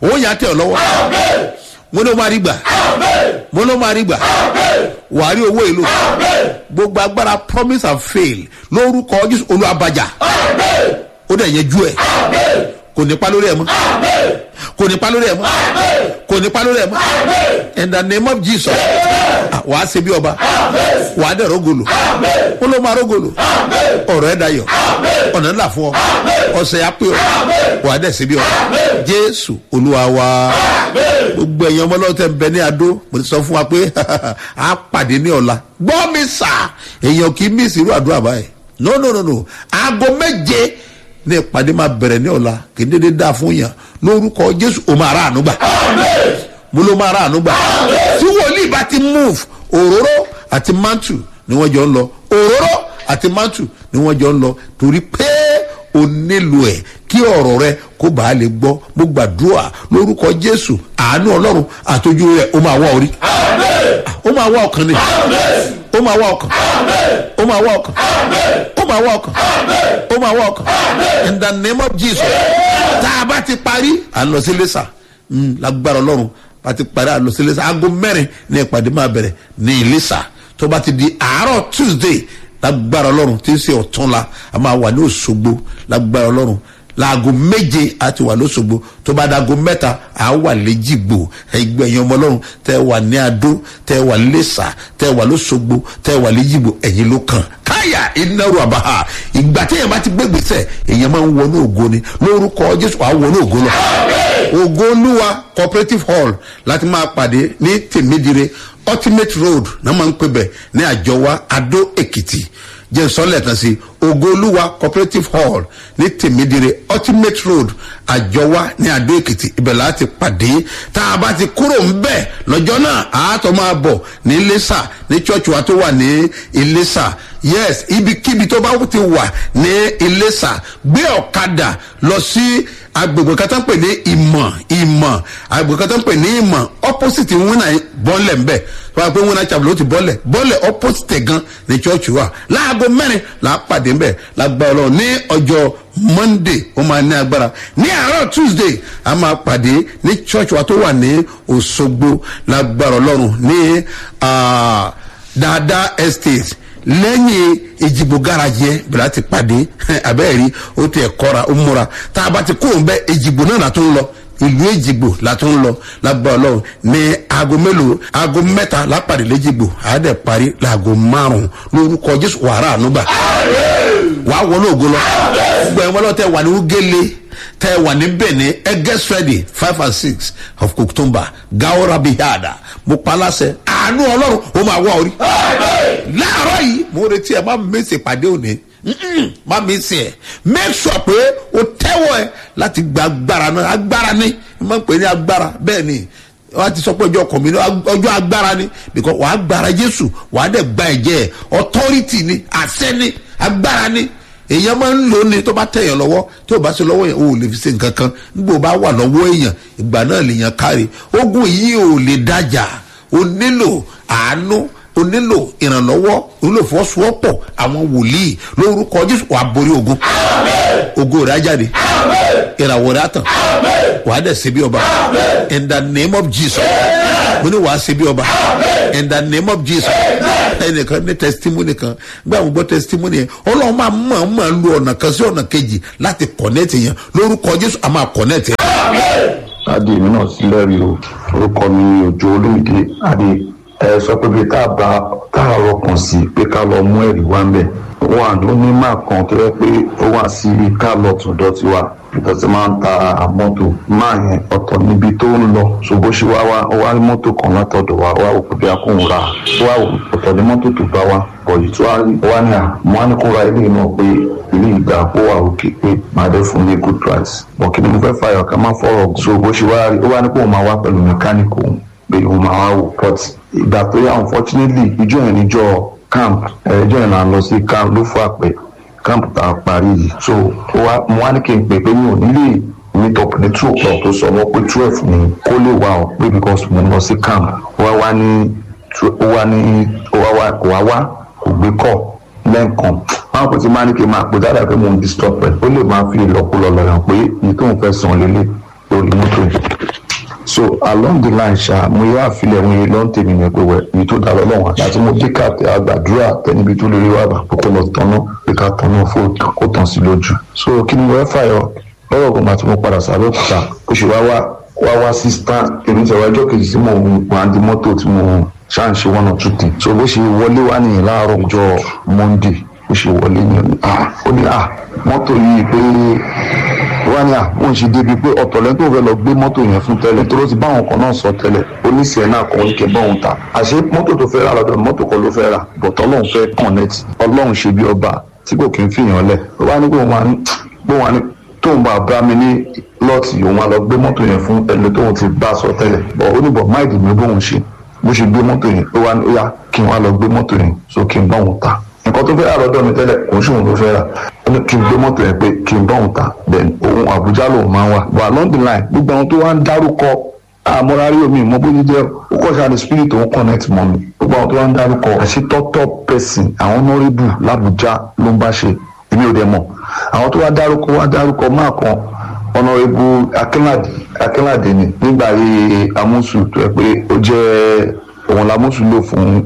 ó yà á tẹ̀ ọ́ lọ́wọ́ mo ló máa rí gbà mo ló máa rí gbà wà á rí owó èlò gbogbo agbára promise and fail lórúkọ jésù olúwabajà ó dẹ̀ yẹn jú ẹ̀ kò ní pa lórí ẹ̀ mọ́ kò ní pa lórí ẹ̀ mọ́ kò ní pa lórí ẹ̀ mọ́ in the name of jesus wà á ṣe bí ọba wà á dẹ̀ rógolo ó ló máa rógolo ọ̀rọ̀ ẹ̀ dayọ̀ ọ̀nà ńlá fún ọ ọ̀sẹ̀ yà pé ọ wà á dẹ̀ ṣe bí ọba jésù olúwa wa gbogbo ẹ̀yin ọmọ ọlọ́tẹ̀ ń bẹ ní adó mo ti sọ fún wa pé a pàdé ní ọ̀la gbọ́ mi sà èèyàn kì í mí ìsirú àdúrà báyìí no no no no aago méje ní ìpàdé máa bẹ̀rẹ̀ ní ọ̀la kì í dédé dáa fún yàn lórúkọ jésù o máa rà àánú gbà mo ló máa rà àánú gbà tí wòlíì bá ti move òróró àti mantu ni wọ́n jọ ń lọ òróró àti mantu ni wọ́n jọ ń lọ torí pé o nílò ẹ̀ kí ọ̀rọ̀ rẹ kó bàa lè gbọ́ mo gbàdúrà lórúkọ jésù àánú ọlọ́run àtọ́jú rẹ ó máa wá orí ó máa wá ọkàn ni ó máa wá ọkàn ó máa wá ọkàn ó máa wá ọkàn ó máa wá ọkàn in the name of jesus tá a bá ti parí à ń lọ sí lẹ́sà lágbára ọlọ́run bá ti parí à ń lọ sí lẹ́sà aago mẹ́rin ní ìpàdé máa bẹ̀rẹ̀ ní ìlẹ́sà tó bá ti di àárọ̀ tuesday lágbára ọlọ́run tí ń ṣe ọ̀tún la a máa wà ní òṣogbo lágbára ọlọ́run laago méje a ti wà lóṣogbo tó bá dago mẹ́ta a wà léjìgbò ẹgbẹ́ ẹ̀yin ọmọ ọlọ́run tẹ́ wà ní adó tẹ́ wà lẹ́sà tẹ́ wà lóṣogbo tẹ́ wà léjìgbò ẹ̀yin ló kàn káyà ináru àbáhà ìgbà téèyàn bá ti gbé gbèsè èèyàn máa ń wọnú ògo ni lórúkọ jésù àwọn wọnú ògo lọ ògo olúwa cooperative hall láti máa pàdé ní tèmídìrè ultimate road náà máa ń pè bẹ̀ ní àjọwá adó èkìtì jẹ́ sọ́lẹ̀ kan sí ogoluwa cooperative hall ní tèmídìrè ultimate road àjọwá ní adó èkìtì ibẹ̀ láti pàdé tá a bá ti kúrò ń bẹ̀ lọ́jọ́ náà àátọ́ máa bọ̀ ní iléṣà ní church wa tó wà ní iléṣà yes ibikíbi tó bá ti wà ní iléṣà gbé ọ̀kadà lọ sí agbègbè kan tó ń pè ní ìmọ̀ ìmọ̀ agbègbè kan tó ń pè ní ìmọ̀ opposite wúnà bọ́ọ̀lẹ̀ ńbẹ̀ wọ́n á pé wúnà chapel ó ti bọ́ọ̀lẹ̀ bọ́ọ̀lẹ̀ opposite gan ní church wa láago mẹ́rin là á pàdé ńbẹ̀ lágbá ọlọ́run ní ọjọ́ monday ó máa ní agbára ní àárọ̀ tuesday a máa pàdé ní church wa tó wà ní òṣogbo lágbára ọlọ́run ní dáadáa estate lẹ́yìn ìjìbò garaji yẹn bẹ̀rẹ̀ ti pàdé abẹ́rẹ́ ó ti ẹ̀ kọ́ra ó múra tá a bá ti kó òun bẹ́ ìjìbò náà látó ń lọ ìlú èjìgbò látó ń lọ lágbára ọlọ́run ní aago mélòó aago mẹ́ta lápàdé léjìgbò àádẹ́ parí láago márùn-ún lórúkọ jésù wàrà ànúgbà wàá wọnú ògo lọ gbogbo ẹ̀wọ́n lọ́tẹ̀ wà ní ugele tẹ wà ní benin ẹgẹs ready five and six of october gawara bihada mo palasẹ àánú ọlọrun ó máa wá orí. láàárọ̀ yìí mo retí ẹ má mèsì pàdé òní má mèsì ẹ make sure pé o tẹ́wọ̀ ẹ láti gba agbára náà agbára ni má pè ní agbára bẹ́ẹ̀ ni wọ́n ti sọ pé ọjọ́ ọkàn mi ní ọjọ́ agbára ni because wàá gbára jésù wàá dẹ̀ gba ẹ̀jẹ̀ authority ni àṣẹ ni agbára ni èèyàn máa ń lò ní tó bá tẹ̀yàn lọ́wọ́ tó bá ṣe lọ́wọ́ yẹn o ò lè fi ṣe nǹkan kan nígbà bá wà lọ́wọ́ èèyàn ìgbà náà lèèyàn kárí ogun yìí ò lè dájà o nílò àánú o nílò ìrànlọ́wọ́ o nílò fọ́sowọ́pọ̀ àwọn wòlíì lórúkọ jésù wàá borí ogun ogun rẹ̀ á jáde ìràwọ̀ rẹ̀ á tàn wàá dẹ̀ ṣe bí ọba in the name of jesus mo ní wàá ṣe bí ọba in the name of jesus ẹnìkan ní testimony kan gbé àwọn gbọ́ testimony yẹn ọlọ́run máa mọ̀ máa lu ọ̀nà kan sí ọ̀nà kejì láti connect yẹn lórúkọ jésù a máa connect yẹn. adé mi náà sí lẹ́rìí o orúkọ mi ni òjò olómìdé adé ẹ sọ pé bí tá a bá tá a rọkàn sí pé ká lọ mú ẹ̀rí wá ń bẹ̀ wà ló ní máa kan tó yẹ pé ó wà sí ká lọ tọ̀dọ̀ tiwa ìtọ́sí máa ń ta mọ́tò máa yẹn ọ̀tọ̀ níbi tó ń lọ ṣògbó ṣe wá wá ó wá ní mọ́tò kan látọ̀dọ̀ wa wá òkú bí a kò ń ra ó wá ọ̀tọ̀ ní mọ́tò tó bá wa bọ̀yì tó wá ní à mo wá ní kó ra ilé náà pé ilé ìgbà ó wà òkè pé máa dé fún ní good price bọ̀ kí ni mo fẹ́ fàyọ̀ ká má fọ̀rọ̀ ṣògbó ṣe wá rí ó wá ní kó máa wá pẹ̀lú mẹkáníkì òun pé òun máa wá wò but ìgbà tó yà unfortunately ìjọ yẹn níjọ camp ẹjọ́ yẹn là ń lọ sí camp ló fún àpẹ camp tá a parí yìí so mo wá ní kí n pè pé mi ò nílé meet up ní two o'clock tó sọ wọ́n pé twelve ni kó lè wà ọ́ pé because mo lọ sí camp wá wá ní ó wá ní ó wá wá kò wá wá kò gbé kọ́ lẹ́ǹkan máa kò tí máa ní kí n máa pè dáadáa pé mo ń disturb ẹ̀ ó lè máa fi ìlọ́kulọ̀ lọ́yàn pé èyí tó ń fẹ́ sàn lélẹ̀ lórí mọ́tò yìí so along the line ṣá mo yá àfilẹ̀ mo yẹ lọ́n tèmi yẹn pé wẹ̀ ibi tó dára lọ́wọ́ àti àti mo dé ká àgbàdúrà tẹnibi tó lórí wàgbà pé kó lọ tọ́nà pé ká tọ́nà fún kó tàn sí lójú so kí ni mo fẹ́ fàyọ lọ́rọ̀ ọ̀gbọ̀n àti mo padà sábẹ́ òkúta ó ṣe wá wá wá wá sí star èmi tẹ̀wá ọjọ́ kejì tí mo wà á di mọ́tò tí mo ṣáà ń ṣe one or two things so bó ṣe wọlé wá nìyẹn láàárọ̀ ọjọ́ monday ó ṣe wọlé ní ah ó ní ah mọ́tò yìí pé wá ní à ó ń ṣe débi pé ọ̀tọ̀ lẹ́nu tó fẹ́ lọ gbé mọ́tò yẹn fún tẹ́lẹ̀ tó ló ti báwọn kan náà sọ tẹ́lẹ̀ oníṣẹ́ náà kọ́ ní kẹ́ bọ́ọ̀hún ta àṣé mọ́tò tó fẹ́ rà lọ́dọ̀ mọ́tò kan ló fẹ́ rà bọ̀tọ̀ ọlọ́run fẹ́ connect ọlọ́run ṣe bí ọba tí kò kí ń fìyàn lẹ̀ ó wá ní pé òun wá ní pé òun wá ní tóun bá bá mi ní lọ́ọ̀tì òun wá lọ gbé mọ́tò yẹn fún ẹni tóun ti bá sọ tẹ́lẹ̀ bọ̀ ó ní bọ̀ máìdì mi bóun ṣe bó ṣe gbé mọ́tò yẹn ó wá ní ó yá kí n wá lọ gbé mọ́tò yẹn so kí n bá òun ta nǹkan tó fẹ́ rà lọ́dọ̀ mi tẹ́lẹ̀ kò ń ṣòun ló fẹ́ rà ó ní kí n gbé mọ́tò yẹn pé kí n bá òun ta then òun àbújá lòun máa ń wà but along the line gbogbo àwọn tó wá ń dárúkọ àmọ́rárí omi ìmọ̀ bó ní jẹ́ ó kọ́ ṣáà ní spirit òun connect mọ́ mi gbogbo àwọn tó wá ń dárúkọ àṣetọ́tọ́ person àwọn honourable làbújá ló ń bá ṣe èmi ò dẹ̀ mọ̀ àwọn tó wá dárúkọ wá dárúkọ máa kan honourable akínládé akínládé ni nígbà yìí amúsù tó yẹ pé ó jẹ́ òun làmúsù lò fún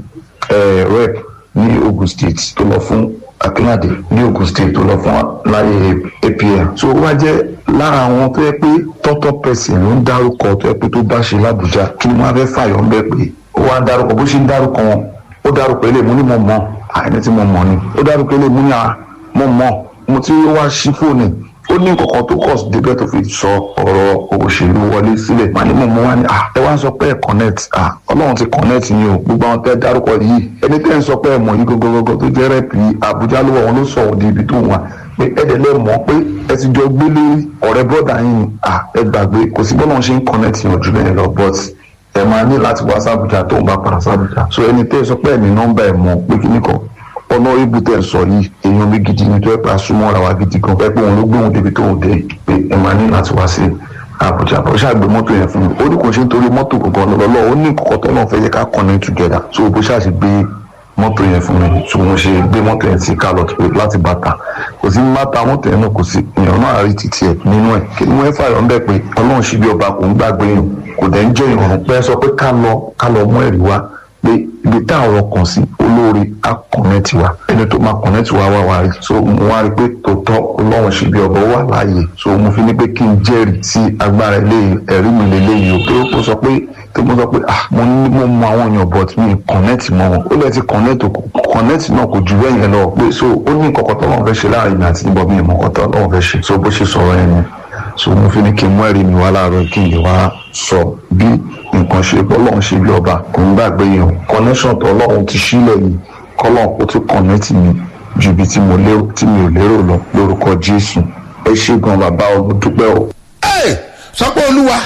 rep ní ogun state tó lọ fún akínádé ní ogun state tó lọ fún láyé apm so ó wá jẹ lára àwọn tó yẹ pé tọ́tọ́ pẹ̀sìn ló ń dárúkọ tó yẹ pé tó bá ṣe lábújá kí ni wọ́n á fẹ́ fàyọ̀ ń bẹ̀ pé ó wá ń dárúkọ bó ṣe ń dárúkọ wọn ó dárúkọ ilé mú ní mo mọ̀ àìní tí mo mọ̀ ni ó dárúkọ ilé mú ní à mo mọ̀ mo ti wá sí fóònù ó ní nǹkan tó kọ̀ débẹ̀ tó fi sọ ọ̀rọ̀ òṣèlú wọlé sílẹ̀ màá ní mò ń mú wá ní ẹ wá ń sọ pé ẹ connect ọlọ́run ti connect yín o gbogbo àwọn tẹ́ dárúkọ yìí ẹni tẹ́ ń sọ pé ẹ mọ̀ yìí gọ́gọ́gọ́ tó jẹ́ rẹ́pì àbújá ló wà wọn ló sọ òde ibi tó wà pé ẹ̀dẹ̀ lẹ́ mọ̀ pé ẹ ti jọ gbé lórí ọ̀rẹ́ bọ́dà yín ni ẹ gbàgbé kò sí bọ́lá ṣe ń connect yín ojú lẹ́yìn lọ but ẹ máa ní láti wá sábùjá tó ń bá padà sábùjá so ẹni tẹ́ sọ pé ẹ̀mí nọ́mbà ẹ̀ mọ̀ pé kíní kan ọ̀nà ibu tẹ̀ sọ yìí èèyàn mi gidi ni tó ẹ pa súnmọ́ra wa gidi gan ẹ pé òun ló gbé òun débi tó òun dé pé ẹ máa ní láti wá sí àbújá bó ṣáà gbé mọ́tò yẹn fún mi ó ní kò ṣe nítorí mọ́tò gangan lọ́lọ́ ó ní kọ̀kọ́ tó náà fẹ́ yẹ ká connect together so bó ṣáà ṣe gbé mọ́tò yẹn fún mi so mo ṣe gbé mọ́tò yẹn sí kálọ̀tì pé láti bàtà kò sí bàtà mọ́tò yẹn náà kò sí èèyàn náà rí títí ẹ̀ nínú ẹ̀ kí ni wọ́n fààyàn ń bẹ̀ pé ọlọ́run ṣì bí ọba kò ń gbàgbé yàn kò dẹ̀ ń jẹ́ ìrọ̀rùn pé ẹ sọ pé ká lọ ká lọ mú ẹ̀rí wá pé ibi tá àwọn kan sí olóore á kọ̀nẹ́tì wa ẹni tó máa kọ̀nẹ́tì wa wá wá rí so mo wá rí pé tòótọ́ ọlọ́run ṣe bí ọba wà láàyè so mo fi ní pé kí n jẹ́rìí sí agbára ilé ẹ̀rí mi lélẹ́yìí o tó kó sọ pé tó mo sọ pé ah mo ní mo mọ àwọn èèyàn but mi kọ̀nẹ́tì mọ́ wọn ó lẹ́ ti kọ̀nẹ́tì kọ̀nẹ́tì náà kò jù bẹ́ẹ̀ yẹn lọ pé so ó ní nǹkan kan tọ́lọ́run fẹ́ ṣe láàrin mi àti níbọ̀ mi ìmọ̀ kan tọ́lọ́run fẹ́ ṣe so bó ṣe sọ̀rọ̀ yẹn ni so mo fi ní kí n mú ẹ̀rí mi wá láàárọ̀ kí n lè wá sọ bí nǹkan ṣe bọ́lọ́run ṣe bí ọba kò ń gbàgbé yẹn connection tó ọlọ́run ti sílẹ̀ yìí kọ́lọ́run kó tún connect mi ju ibi tí mo lérò tí mi ò lérò lọ lórúkọ jésù ẹ ṣe gan bàbá ọdún dúpẹ́ o. ẹ sọ pé olúwa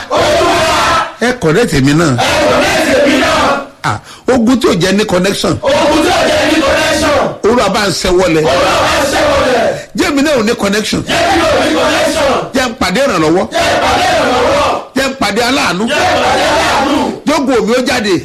ẹ connect mi náà ah ogun tí ò jẹ ní connection ogun tí ó jẹ́ ní connection olúwa bá ń sẹ́wọ́lẹ̀ olúwa wá ṣẹ́wọ̀lẹ̀ jẹ́mi náà ò ní connection jẹ́ kí o ní connection jẹ́ ń pàdé ìrànlọ́wọ́ jẹ́ ìpàdé ìrànlọ́wọ́ jẹ́ ń pàdé aláàánú jẹ́ ìpàdé aláàánú jókòó mi ó jáde